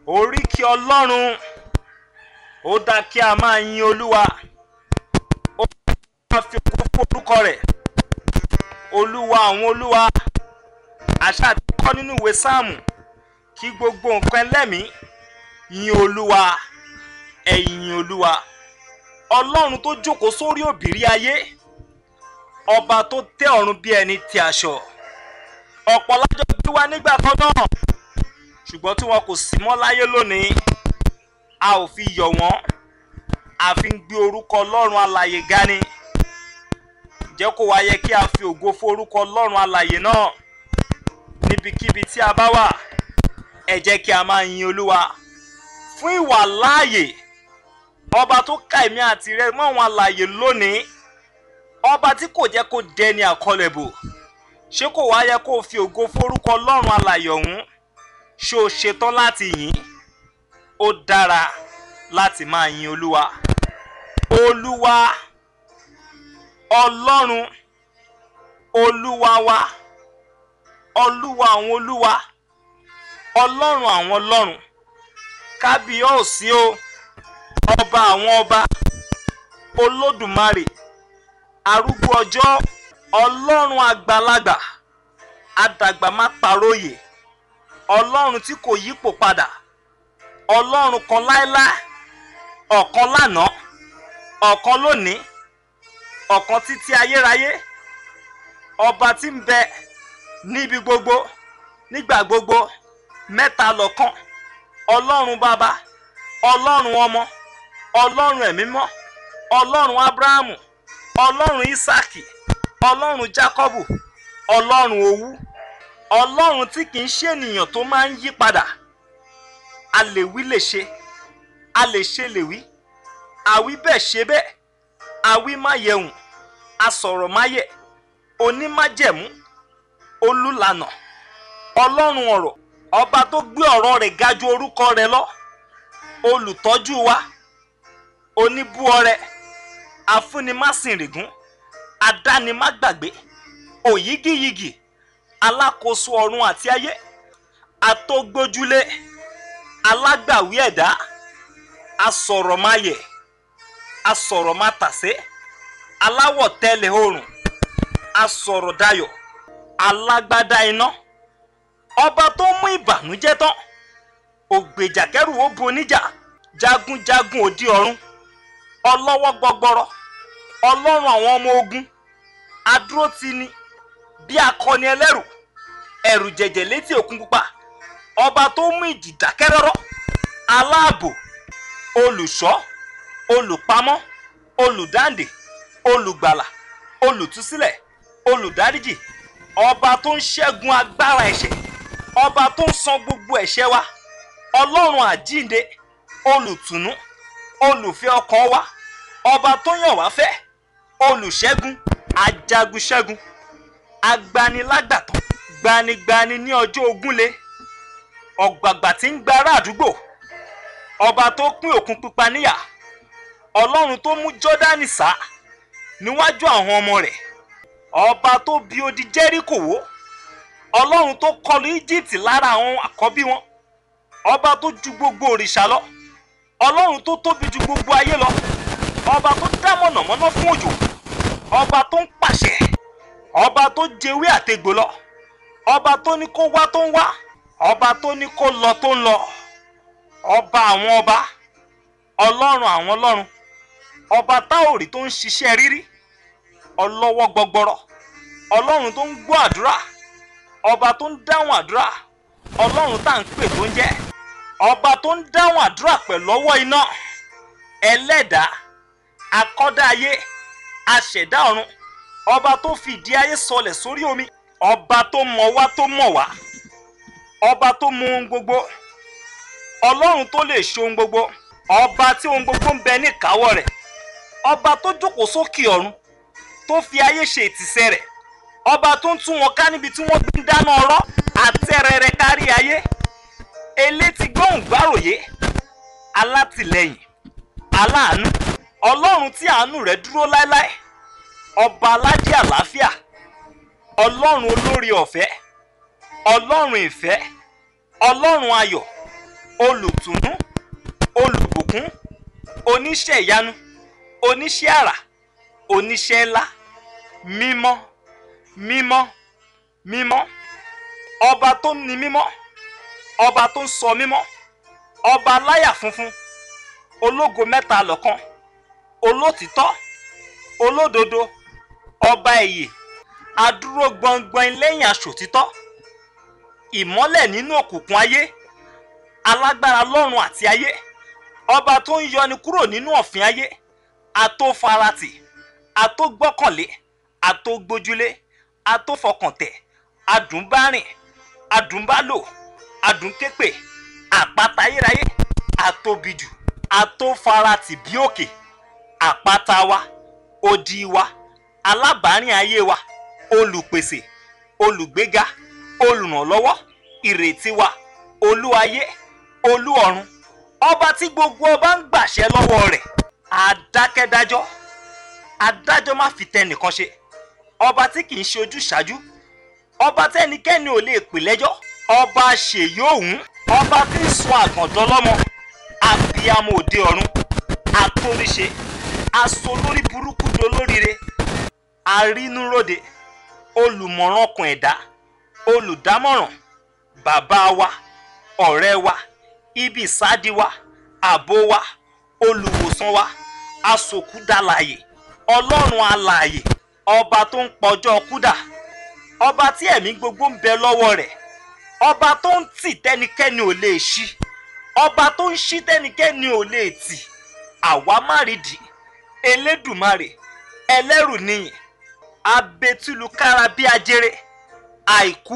oríkì ọlọ́run ó dá kí a máa yin olúwa ó dá kí a máa fi ògo fún orúkọ rẹ̀ olúwa àwọn olúwa àṣà àti kọ́ nínú ìwé sáàmù kí gbogbo nǹkan ẹlẹ́mìí yin olúwa ẹ yin olúwa ọlọ́run tó jókòó sórí òbírí ayé ọba tó tẹ́ ọ̀run bí ẹni tẹ́ aṣọ ọ̀pọ̀ lájọ bí wá nígbà kan náà ṣùgbọ́n tí wọn kò sí mọ́ láyé lónìí a ò fi yọ̀ wọ́n a fi ń gbé orúkọ ọlọ́run alàyè ga ni jẹ́ kó wá yẹ kí a fi ògo fún orúkọ ọlọ́run alàyè náà níbikíbi tí a bá wà ẹ jẹ́ kí a máa yin olúwa fún ìwà láàyè ọba tó ká èmi àti rẹ mọ́ àwọn alàyè lónìí ọba tí kò jẹ́ kó dẹni àkọlẹ̀bò ṣé kò wá yẹ kó o fi ògo forúkọ ọlọ́run alàyè ọ̀hún ṣé o ṣetán láti yìn ó dára láti máa yin olúwa olúwa ọlọ́run olúwa wa olúwa àwọn olúwa ọlọ́run àwọn ọlọ́run kábíyọ̀sí o ọba àwọn ọba olódùmarè arúgbó ọjọ́ ọlọ́run àgbàlagbà àdàgbà má paróyè ọlọ́run tí kò yípo padà ọlọ́run kan láéláé ọ̀kan lánàá ọ̀kan lónìí ọ̀kan títí ayérayé ọba tí ń bẹ níbi gbogbo nígbà gbogbo mẹ́ta lọ́kan ọlọ́run bàbá ọlọ́run ọmọ ọlọ́run ẹ̀mí mọ́ ọlọ́run abrahamu ọlọ́run isaki ọlọ́run jacobu ọlọ́run owú ọlọ́run tí kì í ṣe ènìyàn tó máa ń yí padà a lè wí lè ṣe a lè ṣe lè wí àwí bẹ́ẹ̀ ṣe bẹ́ẹ̀ àwí má yẹ̀hùn asọ̀rọ̀ má yẹ̀ onímájẹ̀mú olùlànà ọlọ́run ọ̀rọ̀ ọba tó gbé ọ̀rọ̀ rẹ̀ ga ju orúkọ rẹ̀ lọ olùtọ́jú wa oníbúọrẹ afúnimáṣìnrìgún adánimágbàgbé òyígíyigì alákòóso ọ̀run àti ayé atógbójúlé alágbàwí ẹ̀dá asọ̀rọ̀máyẹ̀ asọ̀rọ̀mátàsé aláwọ̀ tẹ́lẹ̀ oòrùn asọ̀rọ̀dayọ̀ alágbádá iná ọba tó mú ìbànújẹ́ tán ògbèjà kẹrù ó bo níjà jagunjagun òdi ọ̀run ọlọ́wọ́ gbọgbọrọ ọlọ́run àwọn ọmọ ogun adúrótini bí akọni ẹlẹ́rù ẹ̀rù jẹ̀jẹ̀ létí òkun pupa ọba tó mú ìjì dákẹ́rọ́rọ́ aláàbò olùṣọ́ olùpamọ́ olùdáǹdè olùgbàlà olùtúsílẹ̀ olùdáríjì ọba tó ń ṣẹ́gun agbára ẹ̀ṣẹ̀ ọba tó ń san gbogbo ẹ̀ṣẹ̀ wa ọlọ́run àjínde olùtùnú olùfẹ́ ọkàn wa ọba tó yàn wá fẹ́ olùṣẹ́gun ajagunṣẹ́gun agbanilágbàtàn gbanigbani ní ọjọ́ ogúnlé ọ̀gbàgbà tí ń gba ará àdúgbò ọba tó pín òkun pupa níyà ọlọ́run tó mú jọ́dánì sá níwájú àwọn ọmọ rẹ̀ ọba tó bi odi jẹ́ríkò wó ọlọ́run tó kọlu íjíbítì lára àwọn àkọ́bí wọn ọba tó ju gbogbo òrìṣà lọ ọlọ́run tó tóbi ju gbogbo ayé lọ ọba tó dá mọ̀nàmọ́ná fún òjò ọba tó ń pàṣẹ ọba tó jẹwé àtegbò lọ ọba tó ní kó wá tó ń wá ọba tó ní kó lọ tó ń lọ ọba àwọn ọba ọlọ́run àwọn ọlọ́run ọba táòrì tó ń ṣiṣẹ́ rírí ọlọ́wọ́ gbọgbọrọ ọlọ́run tó ń gbọ́ àdúrà ọba tó ń dáhùn àdúrà ọlọ́run tá à ń pè tó ń jẹ́ ọba tó ń dáhùn àdúrà pẹ̀lú ọwọ́ iná ẹlẹ́dàá akọ́dá ayé aṣẹ̀dá ọ̀run ọba tó fìdí ayé sọlẹ̀ sórí omi ọba tó mọ̀ wá tó mọ̀ wá ọba tó mọ ohun gbogbo ọlọ́run tó lè ṣe ohun gbogbo ọba tí ohun gbogbo ń bẹ ní ìkáwọ́ rẹ̀ ọba tó jókòó sókè ọ̀run tó fi ayé ṣe ìtìsẹ̀ rẹ̀ ọba tó ń tún wọn ká níbi tí wọ́n gbé ń dáná ọ̀rọ̀ àtẹrẹrẹ kárí ayé elétí gbóhùn gbáròyé alátìlẹ́yìn aláàánú ọlọ́run tí àánú rẹ̀ dúró láéláé ọba aládé àlàáfíà ọlọ́run olórí ọ̀fẹ́ ọlọ́run ìfẹ́ ọlọ́run ayọ̀ olùtùnú olùbùkún oníṣẹ́ ìyanu oníṣẹ́ àrà oníṣẹ́ ńlá mímọ́ mímọ́ mímọ́ ọba tó ní mímọ́ ọba tó ń sọ mímọ́ ọba aláyà funfun ológo mẹ́ta lọ́kan olótìtọ́ olódodo ọba ìyè adúró gbọngbọn lẹ́yìn aṣòtítọ́ ìmọ́lẹ̀ nínú òkùnkùn ayé alágbára lọ́run àti ayé ọba tó ń yọni kúrò nínú ọ̀fìn ayé atófaratì atógbọ́kànlé atógbójúlé atófọkàntẹ̀ adùnbárìn adùnbálò adùnképè àpáta ayérayé atóbijù atófaratì bí òkè àpáta wa odi wa alábàárìn ayé wa olùpèsè olùgbéga olùrànlọ́wọ́ ìrètí wa olú ayé olú ọ̀run ọba tí gbogbo ọba ń gbàṣẹ lọ́wọ́ rẹ̀ adákẹ́dájọ́ adájọ́ má fi tẹnìkan ṣe ọba tí kì í ṣe ojúṣàájú ọba tẹnikẹ́ni ò lè pè lẹ́jọ́ ọba ṣèyóhùn ọba tí ń sọ àgàndọ́ lọ́mọ abiyamọ òde ọ̀run atóríṣe asolórí burúkú dolóríire arínúróde olùmọ̀ràn ọkàn ẹ̀dá olùdámọ̀ràn bàbá wa ọ̀rẹ́ wa ibi ìsádi wa ààbò wa olùwòsàn wa asòkúdàlàyè ọlọ́run alààyè ọba tó ń pọjọ́ kúdà ọba tí ẹ̀mí gbogbo ń bẹ lọ́wọ́ rẹ̀ ọba tó ń tì tẹ́nikẹ́ni ò lè ṣí ọba tó ń ṣí tẹ́nikẹ́ni ò lè tì àwa má rí di elédùmarè ẹlẹ́rù nìyẹn abetulukára bí ajere àìkú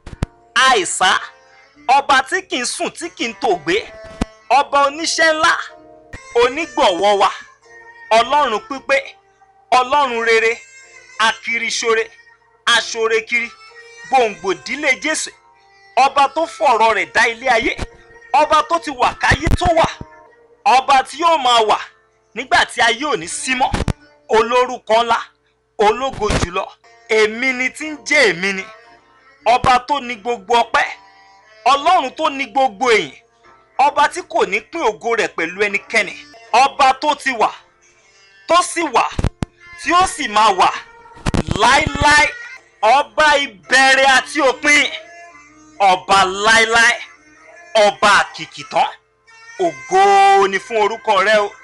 àìsá ọba tí kì í sùn tí kì í tògbé ọba oníṣẹ́ ńlá onígbọ̀wọ́ wa ọlọ́run pípé ọlọ́run rere akiriṣore aṣorekiri gbòǹgbò dílé jésù ọba tó fọ̀rọ̀ rẹ̀ dá ilé ayé ọba tó ti wà káyé tó wà ọba tí yóò máa wà nígbà tí ayé ò ní sí mọ́ olórúkọ ńlá ológo jùlọ èmi ni tí ń jẹ́ èmi ni ọba tó ní gbogbo ọpẹ́ ọlọ́run tó ní gbogbo èyìn ọba tí kò ní pín ògo rẹ̀ pẹ̀lú ẹnikẹ́ni ọba tó ti wà tó sì wà tí ó sì máa wà láíláí ọba ìbẹ̀rẹ̀ àti òpin ọba láíláí ọba àkìkìtàn ògo ni fún orúkọ rẹ o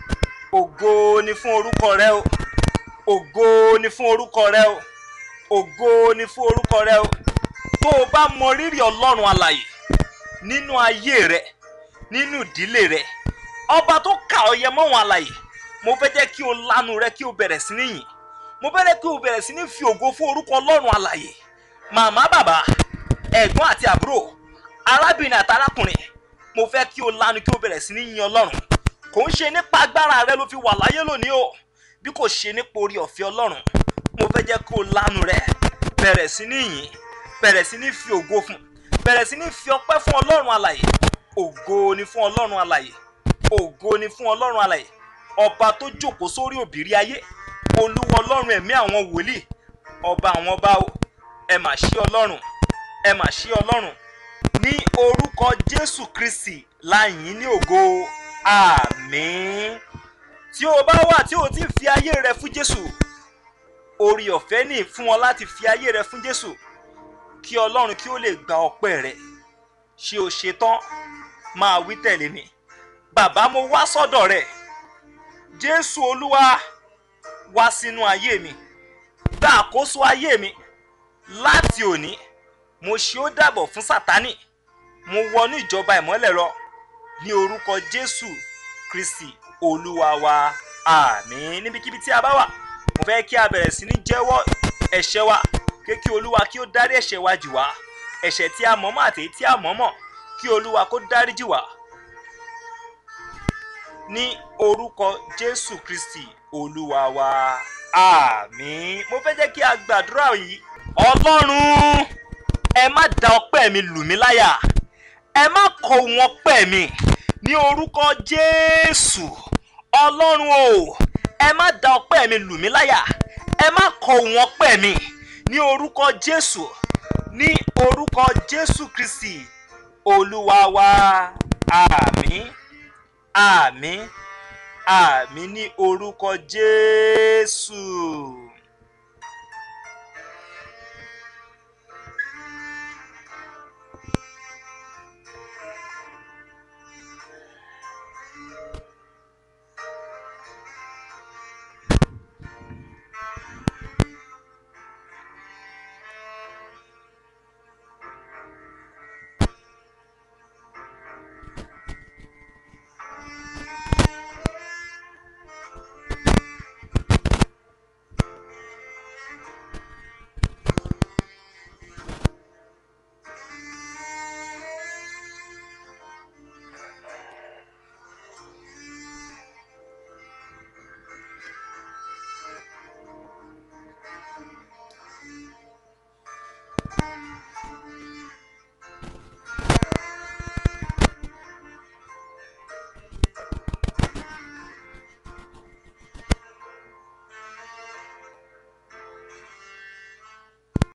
ògo ni fún orúkọ rẹ o ògo ni fún orúkọ rẹ o ògo ni fún orúkọ rẹ o tó o bá mọ rírì ọlọ́run alàyè nínú ayé rẹ nínú ìdílé rẹ ọba tó kà ọ yẹ mọ́wọn alàyè mo fẹ́ jẹ́ kí o lanu rẹ kí o bẹ̀rẹ̀ sí ní yìn mo fẹ́ jẹ́ kí o bẹ̀rẹ̀ sí ní fi ògo fún orúkọ ọlọ́run alàyè màmá bàbá ẹ̀gbọ́n àti àbúrò arábìnrin àti arákùnrin mo fẹ́ kí o lanu kí o bẹ̀rẹ̀ sí ní yin ọlọ́run kò ń ṣe nípa agbára rẹ ló fi wà láyé lónìí o bí kò ṣe nípa orí ọ̀fẹ́ ọlọ́run mo fẹ́ jẹ́ kí o lanu rẹ bẹ̀rẹ̀ sí ní yìn bẹ̀rẹ̀ sí ní fi ògo fún bẹ̀rẹ̀ sí ní fi ọpẹ́ fún ọlọ́run alàyè ògo ni fún ọlọ́run alàyè ògo ni fún ọlọ́run alàyè ọba tó jókòó sórí òbírí ayé olúwa ọlọ́run ẹ̀mí àwọn wòlíì ọba àwọn ọba o ẹ mà ṣí ọlọ́run ẹ mà ṣí ọlọ́run ní orúkọ jésù kristi láyìn ní ògo àmín tí o bá wà tí o ti fi ayé rẹ fún jésù orí ọ̀fẹ́ ní fún ọ láti fi ayé rẹ fún jésù kí ọlọ́run kí ó lè gba ọpẹ́ rẹ ṣé o ṣe tán máa wí tẹ̀lé mi bàbá mo wá sọ́dọ̀ rẹ jésù olúwa wá sínú ayé mi gba àkóso ayé mi láti òní mo ṣe ó dàbọ̀ fún sátánì mo wọnú ìjọba ìmọ́lẹ̀ lọ ní orúkọ jésù kristi olúwa wa àmín níbikíbi tí a bá wà mo fẹ́ kí a bẹ̀rẹ̀ sí ní jẹ́wọ́ ẹ̀ṣẹ̀ wa pé kí olúwa kí ó dárí ẹ̀ṣẹ̀ wa jì wá ẹ̀ṣẹ̀ tí a mọ̀ọ́mọ̀ àti èyí tí a mọ̀ọ́mọ̀ kí olúwa kó dárí jì wá ní orúkọ jésù kristi olúwa wa àmín mo fẹ́ jẹ́ kí a gbàdúrà yìí ọlọ́run ẹ má da ọpẹ́ mi lù mí láyà ẹ má kọ ohun ọpẹ́ mi ní orúkọ jésù ọlọ́run o ẹ má da ọpẹ́ mi lù mí láyà ẹ má kọ ohun ọpẹ́ mi ní orúkọ jésù ní orúkọ jésù kristi olúwa wa àmín àmín ní orúkọ jésù.